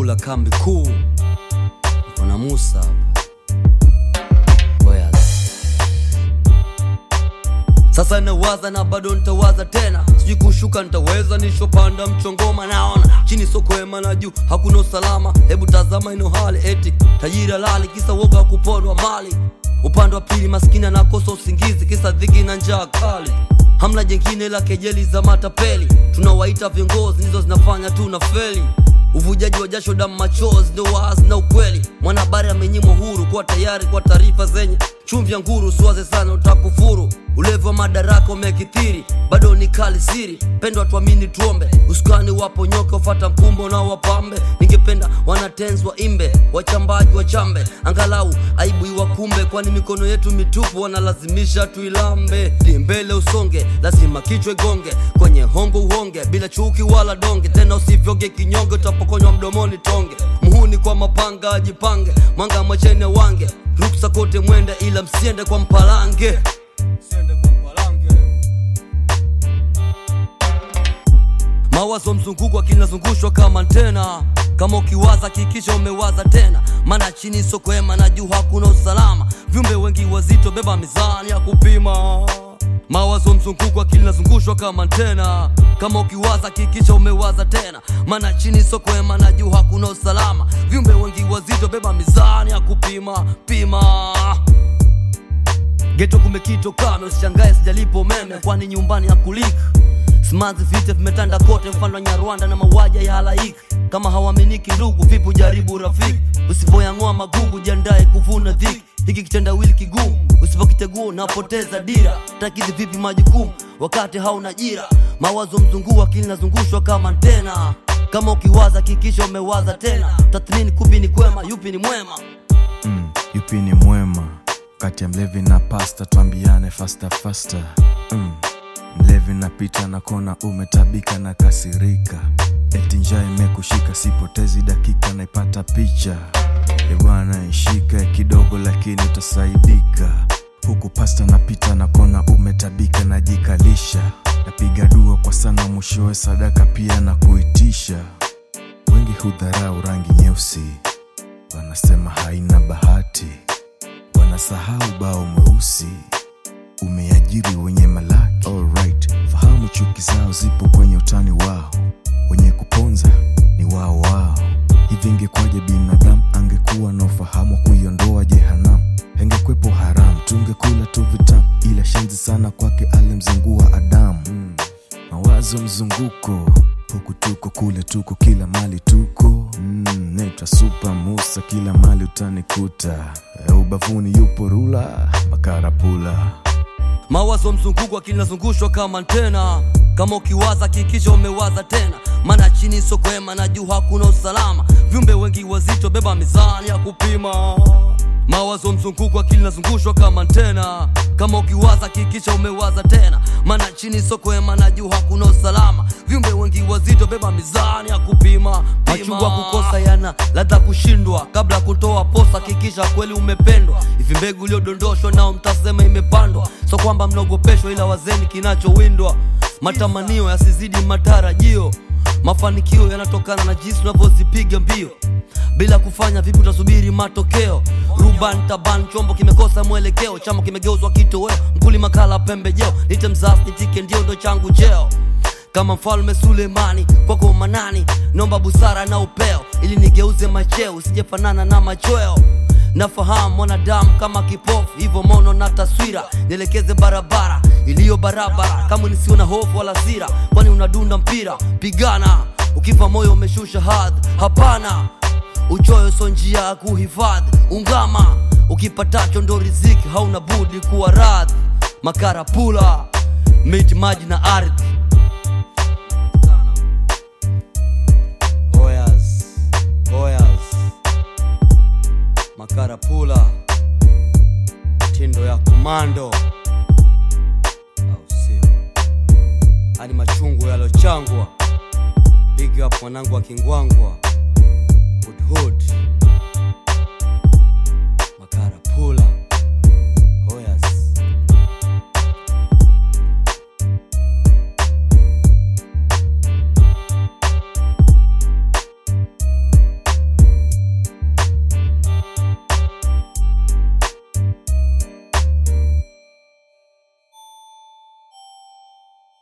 Makarapula kambi kuu Mfana Musa hapa Oya. Sasa nawaza na bado nitawaza tena, sijui kushuka nitaweza, nishopanda mchongoma, naona chini sokwema na juu hakuna usalama. Hebu tazama ino hali, eti tajiri halali, kisa woga wa kupondwa mali. Upande wa pili maskini anakosa usingizi, kisa dhiki na njaa kali. Hamna jengine la kejeli za matapeli, tunawaita viongozi, ndizo zinafanya tu na feli uvujaji wa jasho, damu, machozi ndio wazi na ukweli. Mwanahabari amenyimwa huru kuwa tayari kwa taarifa zenye chumvi ya nguru. Usiwaze sana utakufuru. Ulevi wa madaraka umekithiri, bado ni kali siri. Pendwa tuamini, tuombe usukani, wapo nyoka ufata mkumbo na wapambe. Ningependa wanatenzi waimbe, wachambaji wachambe, angalau aibu iwakumbe, kwani mikono yetu mitupu wanalazimisha tuilambe. Ndi mbele usonge, lazima kichwa igonge, kwenye hongo uhonge, bila chuki wala donge. Tena usivyoge kinyonge, utapokonywa mdomoni tonge. Muhuni kwa mapanga ajipange, mwanga mwachene wange, ruksa kote mwende, ila msiende kwa mpalange. Mawazo mzunguko akinazungushwa kama antena, kama ukiwaza kikisha umewaza tena, maana chini sokwema na juu hakuna usalama. Viumbe wengi wazito, beba mizani ya kupima. Mawazo mzunguko akinazungushwa kama antena, kama ukiwaza kikisha umewaza tena, maana chini sokwema na juu hakuna usalama. Viumbe wengi wazito, beba mizani ya kupima pima. Geto kumekito kame, usishangae sijalipo umeme, kwani nyumbani hakuliki. Simanzi vita vimetanda kote, mfano wa Nyarwanda na mauaji ya halaiki. Kama hawaaminiki ndugu, vipi ujaribu rafiki? Usipoyang'oa magugu, jiandae kuvuna dhiki. Hiki kitendawili kigumu, usipokitegua unapoteza dira. Takidhi vipi majukumu wakati hauna ajira? Mawazo mzunguu, akili nazungushwa kama antena. Kama ukiwaza kikisha umewaza tena, tathmini kupi ni kwema, yupi ni mwema. mm, yupi ni mwema kati ya mlevi na pasta twambiane fasta fasta mm, mlevi napita na kona umetabika na kasirika eti njaa imekushika sipotezi dakika naipata picha ebwana ishika kidogo lakini utasaidika huku pasta napita na kona umetabika najikalisha napiga dua kwa sana mwishowe sadaka pia na kuitisha wengi hudharau rangi nyeusi wanasema haina bahati, wanasahau bao mweusi umeajiri wenye malaki. Alright, fahamu chuki zao zipo kwenye utani wao, wenye kuponza ni wao wao. Hivi ingekwaje binadamu angekuwa na ufahamu wa kuiondoa jehanamu? Hengekwepo haramu, tungekula tu vitamu, ila shenzi sana kwake alimzingua Adamu. Mm. Mawazo mzunguko, huku tuko kule tuko, kila mali tuko. Mm, naitwa Super Musa, kila mali utanikuta. E, ubavuni yupo rula makarapula. Mawazo mzunguko akinazungushwa kama antena, kama ukiwaza kikisha umewaza tena, maana chini sokwema na juu hakuna usalama. Viumbe wengi wazito, beba mizani ya kupima. Mawazo mzunguko akili nazungushwa kama antena, kama ukiwaza kikisha umewaza tena, maana chini sokwema na juu hakuna usalama. Viumbe wengi wazito, beba mizani ya kupima. Machungwa kukosa yana ladha kushindwa, kabla ya kutoa posa kikisha kweli umependwa. Hivi mbegu iliyodondoshwa nao mtasema imepandwa, so kwamba mnaogopeshwa, ila wazeni kinachowindwa. Matamanio yasizidi matarajio, mafanikio yanatokana na jinsi unavyozipiga mbio bila kufanya vipi utasubiri matokeo ruban taban chombo kimekosa mwelekeo chama kimegeuzwa kitoweo mkulima kala pembejeo nite mzasi nitike ndio ndo changu cheo kama mfalme sulemani kwako manani nomba busara na upeo ili nigeuze macheo usijefanana na machweo nafahamu mwanadamu kama kipofu hivyo mono na taswira nielekeze barabara iliyo barabara kama nisiwe na hofu wala sira kwani unadunda mpira pigana ukifa moyo umeshusha hadhi hapana uchoyo so njia ya kuhifadhi ungama ukipatacho ndo riziki hauna budi kuwa radhi makarapula miti maji na ardhi Oyas, oyas. makarapula tindo ya komando au sio hadi machungu yalochangwa big up mwanangu wa kingwangwa hood hood